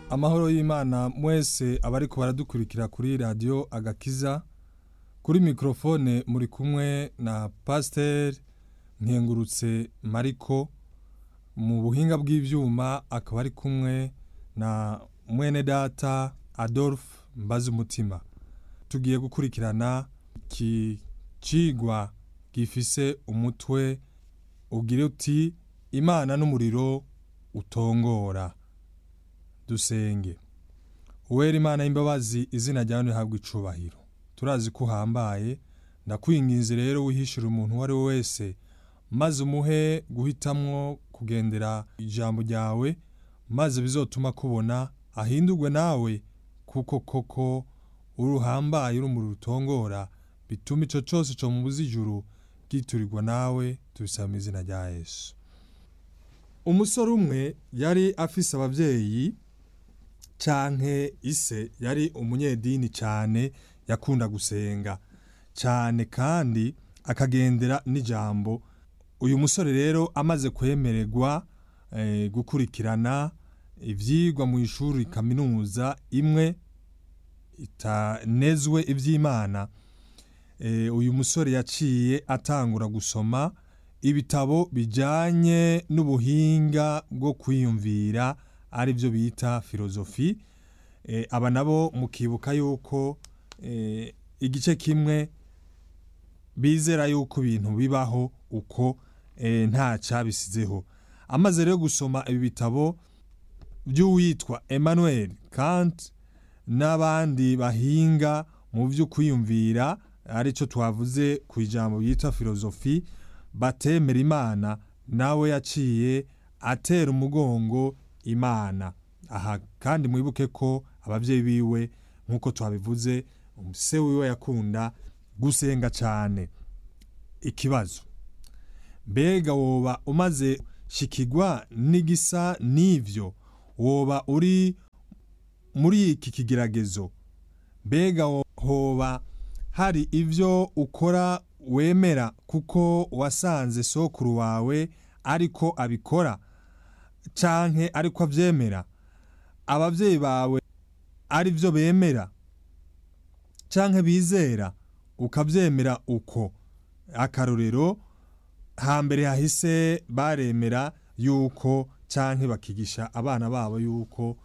amahoro y'imana mwese abariko baradukurikira kuri radiyo agakiza kuri mikorofone muri kumwe na pasiteri nkengurutse mariko mu buhinga bw'ibyuma akaba ari kumwe na mwene data adolphe mbaze umutima tugiye gukurikirana iki cigwa gifise umutwe ugira uti imana n'umuriro utongora dusenge uwera imana y'imbabazi izina ryawe ntihabwe icubahiro turazi ko uhambaye ndakwinginze rero wihishira umuntu uwo ari we wese maze umuhe guhitamwo kugendera ijambo ryawe maze bizotuma kubona ahindurwe nawe kuko koko uruhambaye urumuri rutongora bituma ico cose co mu buzijuru giturirwa nawe tubisaba mu izina rya yesu umusore umwe yari afise abavyeyi canke ise yari umunyedini cane yakunda gusenga cane kandi akagendera n'ijambo uyu musore rero amaze kwemererwa eh, gukurikirana ivyigwa mu ishuri kaminuza imwe itanezwe ivy'imana eh, uyu musore yaciye atangura gusoma ibitabo bijanye n'ubuhinga bwo kwiyumvira ari byo bita filozofi eh, aba nabo mukibuka yuko eh, igice kimwe bizera yuko ibintu bibaho uko eh, nta cabisizeho amaze rero gusoma ibi bitabo by'uwitwa Emmanuel Kant n'abandi bahinga mu byo kwiyumvira arico twavuze ku ijambo yitwa filozofi batemera imana nawe yaciye atera umugongo imana aha kandi mwibuke ko abavyeyi biwe nk'uko twabivuze se wiwe yakunda gusenga cane ikibazo mbega woba umaze shikigwa n'igisa n'ivyo woba uri muri iki kigeragezo mbega hoba hari ivyo ukora wemera kuko wasanze sokuru wawe ariko abikora canke ariko avyemera abavyeyi bawe ari vyo bemera canke bizera ukavyemera uko akarorero hambere hahise baremera yuko canke bakigisha abana babo yuko